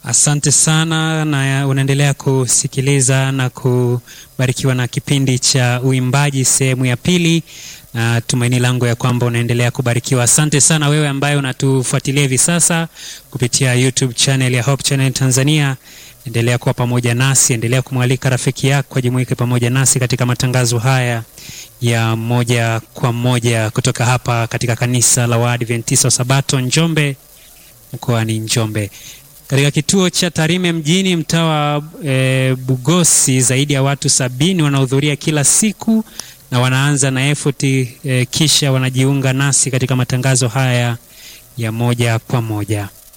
Asante sana, na unaendelea kusikiliza na kubarikiwa na kipindi cha uimbaji sehemu ya pili, na tumaini langu ya kwamba unaendelea kubarikiwa. Asante sana wewe ambaye unatufuatilia hivi sasa kupitia YouTube channel ya Hope Channel Tanzania. Endelea kuwa pamoja nasi, endelea kumwalika rafiki yako ajumuike pamoja nasi katika matangazo haya ya moja kwa moja kutoka hapa katika kanisa la Waadventista wa Sabato Njombe, mkoani Njombe katika kituo cha Tarime mjini mtaa wa e, Bugosi, zaidi ya watu sabini wanahudhuria kila siku na wanaanza na effort e, kisha wanajiunga nasi katika matangazo haya ya moja kwa moja.